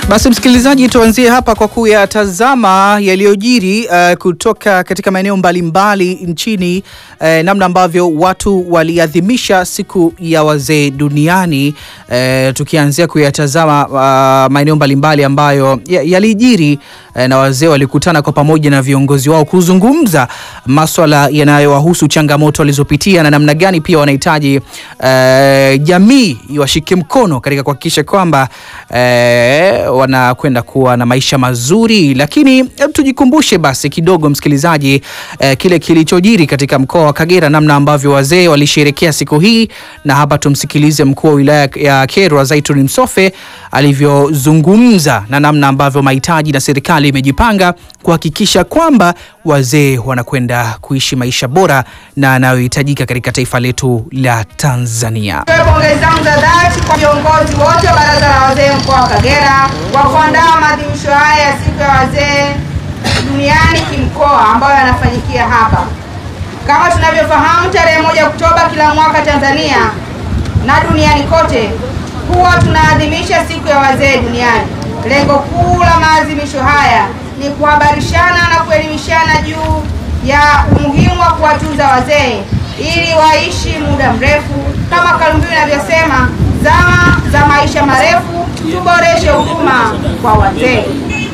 Basi msikilizaji, tuanzie hapa kwa kuyatazama yaliyojiri uh, kutoka katika maeneo mbalimbali nchini uh, namna ambavyo watu waliadhimisha siku ya wazee duniani uh, tukianzia kuyatazama uh, maeneo mbalimbali ambayo yalijiri uh, na wazee walikutana kwa pamoja na viongozi wao kuzungumza maswala yanayowahusu, changamoto walizopitia na namna gani pia wanahitaji uh, jamii iwashike mkono katika kuhakikisha kwamba uh, wanakwenda kuwa na maisha mazuri. Lakini tujikumbushe basi kidogo msikilizaji, eh, kile kilichojiri katika mkoa wa Kagera, namna ambavyo wazee walisherekea siku hii, na hapa tumsikilize mkuu wa wilaya ya Kyerwa Zaituni Msofe alivyozungumza na namna ambavyo mahitaji na serikali imejipanga kuhakikisha kwamba wazee wanakwenda kuishi maisha bora na yanayohitajika katika taifa letu la Tanzania. Pongezi zangu za dhati kwa viongozi wote wa baraza la wazee mkoa wa Kagera kwa kuandaa maadhimisho haya ya siku ya wazee duniani kimkoa ambayo yanafanyikia hapa. Kama tunavyofahamu, tarehe moja Oktoba kila mwaka Tanzania na duniani kote huwa tunaadhimisha siku ya wazee duniani. Lengo kuu la maadhimisho haya ni kuhabarishana na kuelimishana juu ya umuhimu wa kuwatunza wazee ili waishi muda mrefu, kama kauli mbiu inavyosema, zama za maisha marefu, tuboreshe huduma kwa wazee.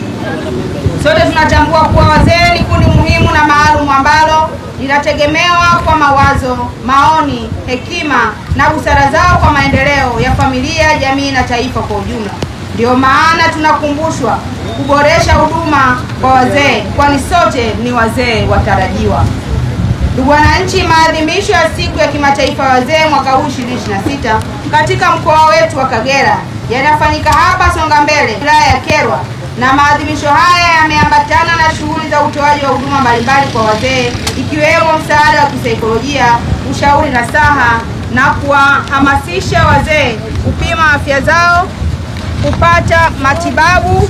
Sote tunatambua kuwa wazee ni kundi muhimu na maalum ambalo linategemewa kwa mawazo, maoni, hekima na busara zao kwa maendeleo ya familia, jamii na taifa kwa ujumla. Ndiyo maana tunakumbushwa kuboresha huduma kwa wazee, kwani sote ni wazee watarajiwa. Ndugu wananchi, maadhimisho ya siku ya kimataifa ya wazee mwaka huu 2026 katika mkoa wetu wa Kagera yanafanyika hapa Songambele, wilaya ya Kyerwa, na maadhimisho haya yameambatana na shughuli za utoaji wa huduma mbalimbali kwa wazee ikiwemo msaada wa kisaikolojia, ushauri na saha na kuwahamasisha wazee kupima afya zao, kupata matibabu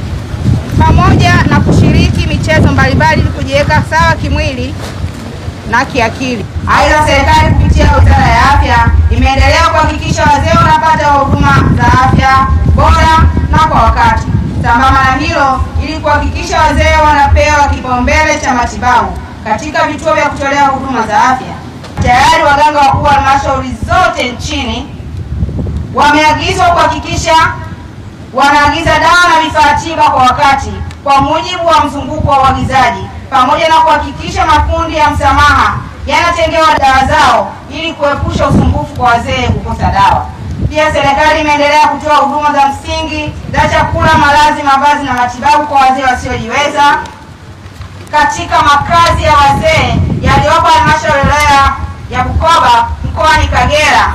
pamoja na kushiriki michezo mbalimbali ili kujiweka sawa kimwili na kiakili. Aidha, serikali kupitia Wizara ya Afya imeendelea kuhakikisha wazee wanapata huduma za afya bora na kwa wakati. Sambamba na hilo, ili kuhakikisha wazee wanapewa kipaumbele cha matibabu katika vituo vya kutolea huduma za afya, tayari waganga wakuu wa halmashauri zote nchini wameagizwa kuhakikisha wanaagiza dawa na vifaa tiba kwa wakati kwa mujibu wa mzunguko wa uagizaji pamoja na kuhakikisha makundi ya msamaha yanatengewa dawa zao ili kuepusha usumbufu kwa wazee kukosa dawa. Pia serikali imeendelea kutoa huduma za msingi za chakula, malazi, mavazi na matibabu kwa wazee wasiojiweza katika makazi ya wazee yaliyopo halmashauri ya wilaya ya Bukoba mkoani Kagera.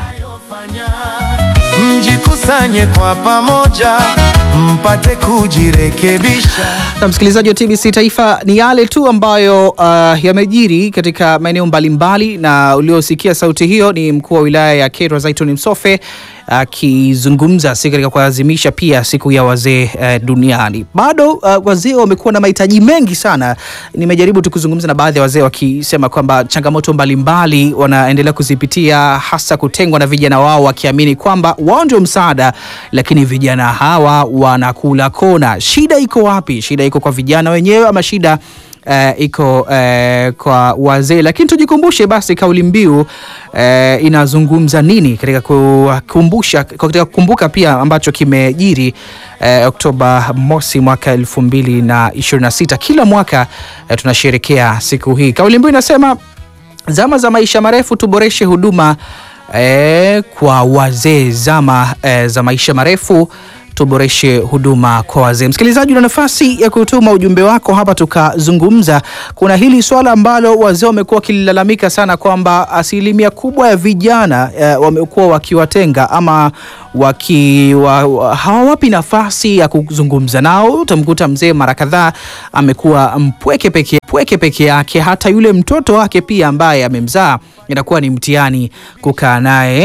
Mjikusanye kwa pamoja mpate kujirekebisha. Na msikilizaji wa TBC Taifa, ni yale tu ambayo uh, yamejiri katika maeneo mbalimbali, na uliosikia sauti hiyo ni mkuu wa wilaya ya Kyerwa Zaituni Msofe akizungumza uh, si katika kuadhimisha pia siku ya wazee uh, duniani. Bado uh, wazee wamekuwa na mahitaji mengi sana. Nimejaribu tu kuzungumza na baadhi ya wazee wakisema kwamba changamoto mbalimbali wanaendelea kuzipitia, hasa kutengwa na vijana wao, wakiamini kwamba wao ndio msaada, lakini vijana hawa wanakula kona. Shida iko wapi? Shida iko kwa vijana wenyewe ama shida Uh, iko uh, kwa wazee, lakini tujikumbushe basi kauli mbiu uh, inazungumza nini katika kukumbusha, katika kukumbuka pia ambacho kimejiri uh, Oktoba mosi mwaka elfu mbili na ishirini na sita. Kila mwaka uh, tunasherekea siku hii. Kauli mbiu inasema zama za maisha marefu, tuboreshe huduma uh, kwa wazee. Zama uh, za maisha marefu tuboreshe huduma kwa wazee. Msikilizaji, una nafasi ya kutuma ujumbe wako hapa tukazungumza. Kuna hili swala ambalo wazee wamekuwa wakilalamika sana kwamba asilimia kubwa ya vijana eh, wamekuwa wakiwatenga ama waki, wa, wa, hawawapi nafasi ya kuzungumza nao. Utamkuta mzee mara kadhaa amekuwa mpweke peke, mpweke peke yake, hata yule mtoto wake pia ambaye amemzaa inakuwa ni mtihani kukaa naye